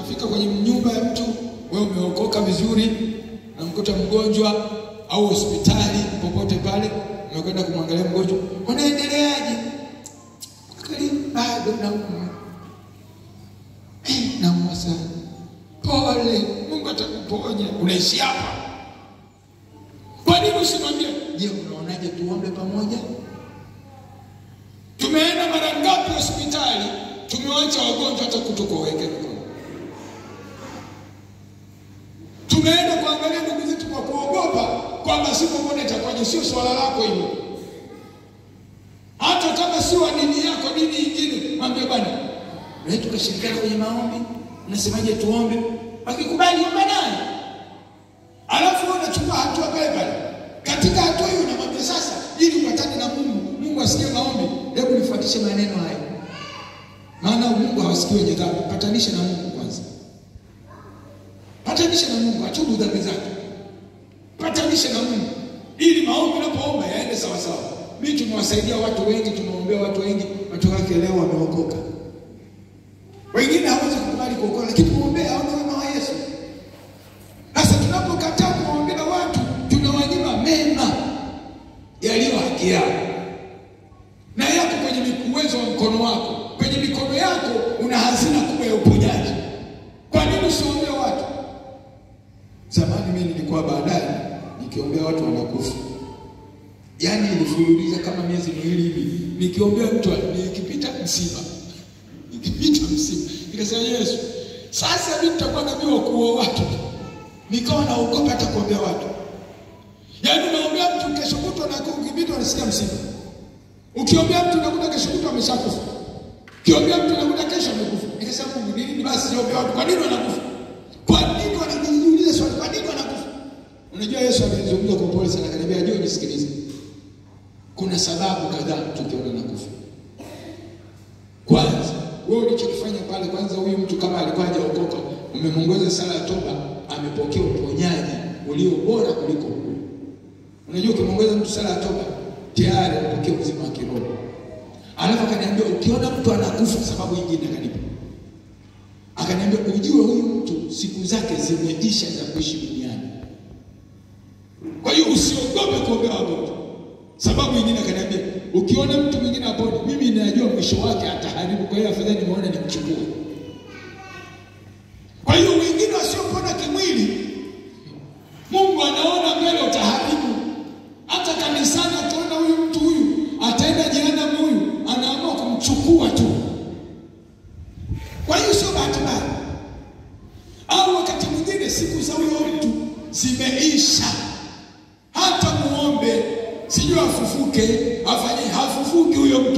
unafika kwenye nyumba ya mtu, wewe umeokoka vizuri, namkuta mgonjwa au hospitali popote pale, umekwenda kumwangalia mgonjwa, unaendeleaje? Kweli bado naumwa, Eh, naumwa sana. Pole, Mungu atakuponya. Unaishi hapa. Kwa nini usimwambie? Je, unaonaje tuombe pamoja? Tumeenda mara ngapi hospitali, tumewacha wagonjwa hata kutukoweke mkono. Tumeenda kuangalia ndugu zetu kwa kuogopa kwamba sipomwona itakuwaje. Sio swala lako hilo, hata kama si wa dini yako, dini nyingine, mwambie bwana, na tukashirikiana kwenye maombi, unasemaje tuombe? Akikubali omba naye, alafu wewe unachukua hatua pale pale. Katika hatua hiyo unamwambia sasa, ili upatane na Mungu, Mungu asikie maombi, hebu nifuatishe maneno haya, maana Mungu hawasikii wenye dhambi. Patanisha na Mungu kwanza, patanisha na Mungu, atubu dhambi zake, patanisha na Mungu ili maombi unapoomba yaende sawa sawa. Mimi tumewasaidia watu wengi, tumeombea watu wengi, watu wake leo wameokoka. Wengine hawezi kukubali kuokoka, lakini kuombea haona wema wa Yesu. Sasa tunapokataa kuwaombea watu, tunawanyima mema yaliyo haki yao, na yako kwenye uwezo wa mkono wako. Kwenye mikono yako una hazina kubwa ya uponyaji. Kwa nini usiombea watu? Zamani mimi nilikuwa baadaye nikiombea watu wanakufa, yaani ilifululiza kama miezi miwili hivi, nikiombea mtu nikipita msiba nikipita msiba, nikasema Yesu, sasa mimi nitakuwa nabii wa kuua watu. Nikawa naogopa hata kuombea watu, yaani unaombea mtu kesho kutwa na ukipita unasikia msiba. Ukiombea mtu unakuta kesho kutwa ameshakufa. Ukiombea mtu unakuta kesho amekufa. Nikasema Mungu, nini basi siombea watu? Kwa nini wanakufa? Kwa nini wanajiuliza swali, kwa nini wanakufa? Unajua Yesu alizungumza kwa pole sana, akaniambia je, nisikilize. Kuna sababu kadhaa tukiona nakufa. Kwanza, wewe ulichokifanya pale, kwanza huyu mtu kama alikuwa hajaokoka, umemwongoza sala ya toba, amepokea uponyaji ulio bora kuliko huu. Unajua ukimwongoza mtu sala ya toba, tayari amepokea uzima wa kiroho. Alafu akaniambia ukiona mtu anakufa, sababu nyingine akanipa, akaniambia ujue huyu mtu siku zake zimeisha za kuishi duniani. Kwa hiyo usiogope kuombea wagonjwa. Sababu nyingine akaniambia, ukiona mtu mwingine apone, mimi ninajua mwisho wake ataharibu, kwa hiyo afadhali nimeona nimchukue. Kwa hiyo wengine wasiopona kimwili, Mungu anaona mbele utaharibu. Hata kanisani ataona huyu mtu huyu ataenda jehanamu, huyu anaamua kumchukua tu. Kwa hiyo sio bahati mbaya, au wakati mwingine siku za huyo mtu zimeisha, hata muombe sijui afufuke afanye, hafufuki huyo mtu,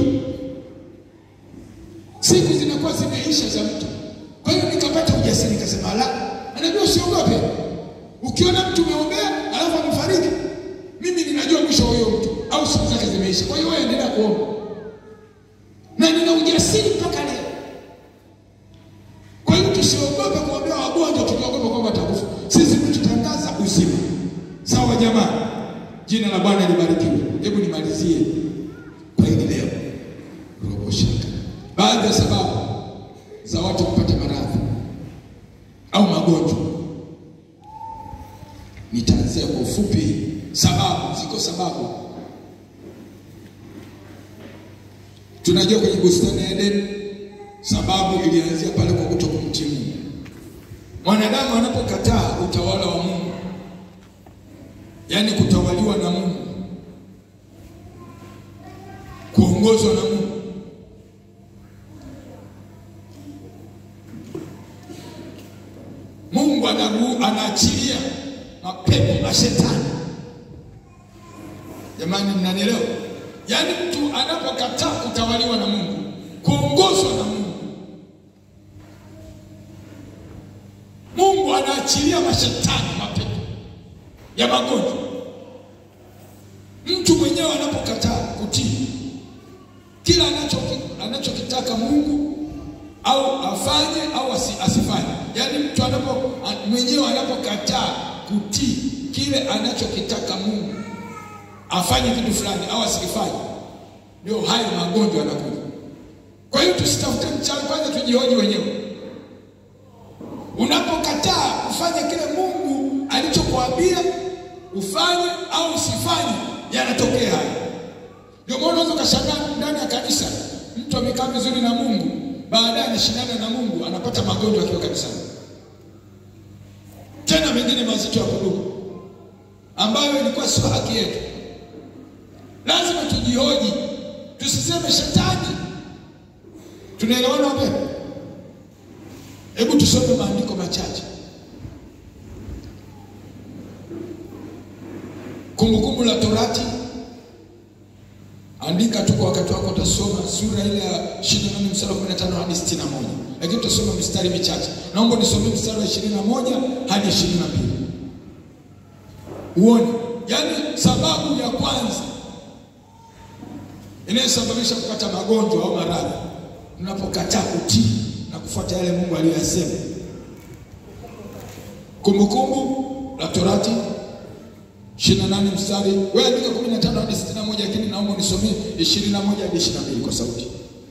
siku zinakuwa zimeisha za mtu. Kwa hiyo nikapata ujasiri, nikasema la, anajua usiogope. Ukiona mtu umeombea alafu amefariki, mimi ninajua mwisho wa huyo mtu au siku zake zimeisha. Kwa hiyo wewe endelea kuomba, na nina ujasiri mpaka leo. Kwa hiyo tusiogope kuombea wagonjwa, tukiogopa kwamba watakufa. Sisi tutangaza uzima. Sawa jamani? Jina la Bwana libarikiwe. Hebu nimalizie kwa hili leo, robo shaka, baadhi ya sababu za watu kupata maradhi au magonjwa. Nitaanzia kwa ufupi sababu. Ziko sababu, tunajua kwenye bustani ya Edeni sababu ilianzia pale kwa kutokumtii Mungu. Mwanadamu anapokataa utawala wa Mungu yaani kutawaliwa na Mungu, kuongozwa na Mungu. Mungu anaru, anaachilia mapepo mashetani. Jamani, mnanielewa? Yaani mtu anapokataa kutawaliwa na Mungu, kuongozwa na Mungu, Mungu anaachilia mashetani, mapepo ya magonjwa. Mtu mwenyewe anapokataa kutii kila anachokitaka Mungu au afanye au asifanye, yaani mtu anapo mwenyewe anapokataa kutii kile anachokitaka Mungu afanye kitu fulani au asikifanye, ndio hayo magonjwa yanakuja. Kwa hiyo tusitafute mchawi, kwanza tujihoji wenyewe. ufanye kile Mungu alichokuambia ufanye au usifanye, yanatokea haya. Ndio maana unaweza ukashangaa ndani ya kanisa mtu amekaa vizuri na Mungu, baadaye anashindana na Mungu, anapata magonjwa akiwa kanisani, tena mengine mazito ya kudumu, ambayo ilikuwa sio haki yetu. Lazima tujihoji, tusiseme shetani. Tunaelewana wapendwa? Hebu tusome maandiko machache. Kumbukumbu la Torati, andika tu kwa wakati wako, utasoma sura ile ya 28 mstari wa 15 hadi 61, lakini utasoma mistari michache. Naomba nisomee mstari wa 21 hadi 22 uone, yaani sababu ya kwanza inayosababisha kupata magonjwa au maradhi, unapokataa kutii na kufuata yale Mungu aliyoyasema. Kumbukumbu la Torati 28 mstari, wewe andika 15 hadi 61, lakini naomba nisomee 21 hadi 22 kwa sauti.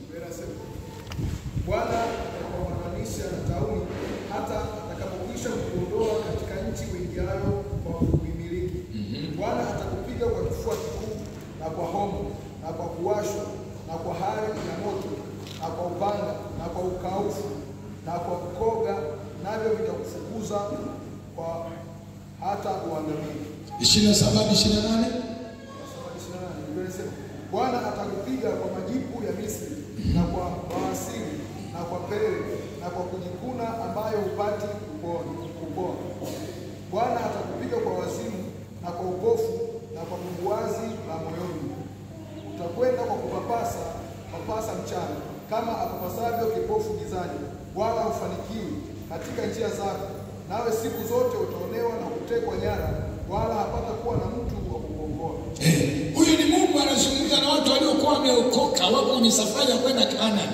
Bwana atakapowapatanisha na tauni hata atakapokwisha kukuondoa katika nchi uingiayo kwa kuimiliki. Bwana atakupiga kwa kifua kikuu na kwa homa na kwa kuwashwa na kwa hari ya moto na kwa upanga na kwa ukaufu na kwa kukoga, navyo vitakufukuza kwa hata uangamie. 27 hadi 28 Bwana atakupiga kwa majipu ya Misri na kwa bawasiri na kwa pele na kwa kujikuna ambayo hupati kupona. kupona. Bwana atakupiga kwa wazimu na kwa upofu na kwa bumbuazi la moyoni. Utakwenda kwa kupapasa papasa mchana kama apapasavyo kipofu gizani, wala hufanikiwi katika njia zako. Nawe siku zote utaonewa na kutekwa nyara, wala hapata kuwa na mtu wa kukuokoa. Eh, huyu ni Mungu anazungumza na watu waliokuwa wameokoka, wako kwenye safari ya kwenda Kanaani.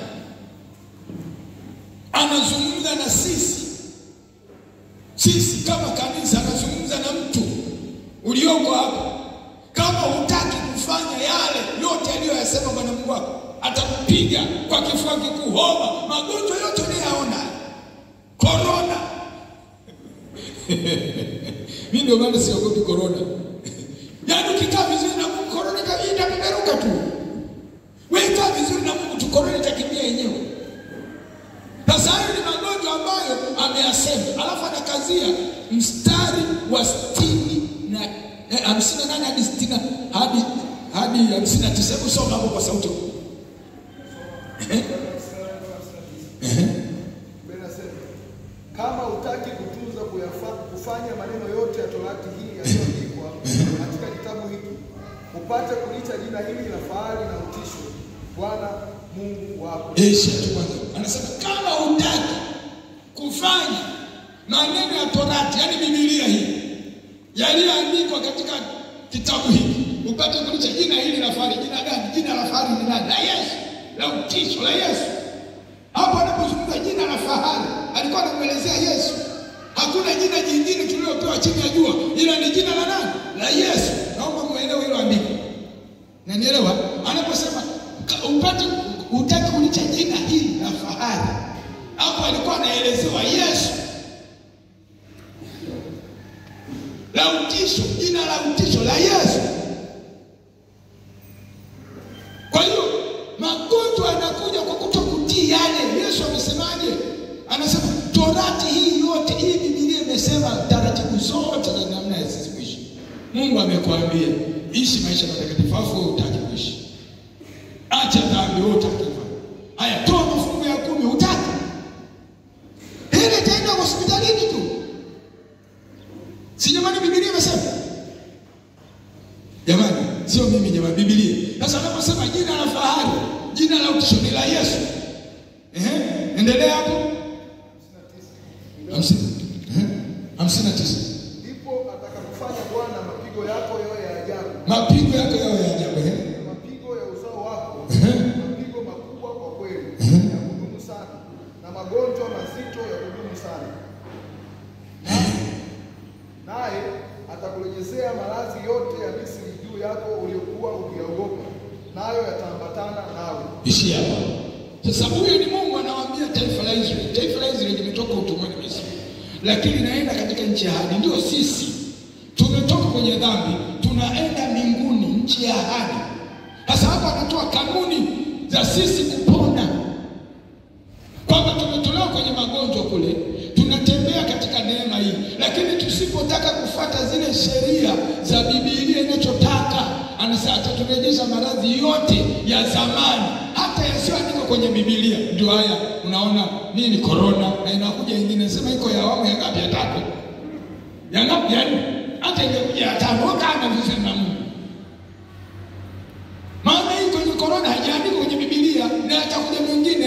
Anazungumza na sisi, sisi kama kanisa, anazungumza na mtu ulioko hapa. Kama hutaki kufanya yale yote aliyoyasema Bwana Mungu wako, atakupiga kwa kifua kikuu, homa, magonjwa yote unayaona, korona. Mimi ndio maana siogopi korona. Yaani ukikaa vizuri na Mungu korona kabisa itapeperuka tu. Wewe kaa vizuri na Mungu tu korona itakimbia yenyewe. Sasa hayo ni magonjwa ambayo ameyasema, alafu anakazia mstari wa sitini na eh, hamsini na nane hadi sitini hadi hadi hamsini na tisa. Hebu soma hapo kwa sauti. Ehe. Ehe. Biblia inasema kama hutaki kutunza kuyafa, kufanya maneno yote ya torati hii yaliyoandikwa katika kitabu hiki, upate kulicha jina hili la fahari na utisho, Bwana Mungu wako. Isha tu kwanza. Anasema kama hutaki kufanya maneno ya Torati, yani Biblia hii yaliyoandikwa katika kitabu hiki, upate kulicha jina hili la fahari. Jina gani? Jina la fahari ni nani? La Yesu, la utisho la Yesu. Hapo anapozungumza jina la fahari, alikuwa anamwelezea Yesu. Hakuna jina jingine tulilopewa chini ya jua, ila ni jina la nani? La Yesu. Naomba muelewe hilo andiko. Nanielewa? Anaposema ka- upate utaki kulicha jina hili la fahari, hapo alikuwa anaelezewa Yesu. La utisho, jina la utisho la Yesu. Kwa hiyo magonjwa yanakuja kwa kutokutii yale Yesu amesemaje? Anasema torati hii yote, hii Biblia imesema taratibu zote za namna ya sisi kuishi. Mungu amekwambia ishi maisha matakatifu, afu wewe hutaki kuishi. Acha dhambi, wewe hutaki kufanya. Haya, toa mafungu ya kumi, hutaki. Ile itaenda hospitalini tu. Si jamani, Biblia imesema Jamani, sio mimi jamani, Biblia. Sasa anaposema jina la fahari, jina la utisho ni la Yesu. Ehe, endelea hapo. Hamsini ehe, hamsini na tisa. Ndipo atakapofanya Bwana mapigo yako yawe ya ajabu, Mapigo yako yawe ya ajabu. Ehe, na mapigo ya uzao wako Ehe. mapigo makubwa kwa kweli ya kudumu sana, na magonjwa mazito ya kudumu sana. Naye atakurejezea maradhi yote ya Misri juu yako uliokuwa ukiogopa, nayo yataambatana nawe. ishia hapo. Sasa huyu ni Mungu anawaambia taifa la Israeli. Taifa la Israeli limetoka utumwani Misri, lakini naenda katika nchi ya ahadi. Ndio sisi tumetoka kwenye dhambi, tunaenda mbinguni, nchi ya ahadi. Sasa hapa anatoa kanuni za sisi kupona, kwamba tumetolewa kwenye magonjwa kule, tunatembea katika neema hii, lakini tusipotaka kufuata zile sheria za Biblia inachotaka, anasema ataturejesha maradhi yote ya zamani, hata yasiyoandikwa kwenye Biblia. Ndio haya unaona nini, korona, na inakuja ingine sema iko ya awamu ya ngapi? Ya tatu, ya ngapi? Ya nne, hata ingekuja ya tano, wakana vizuri na Mungu maana hii kwenye korona haijaandikwa kwenye Biblia na atakuja mwingine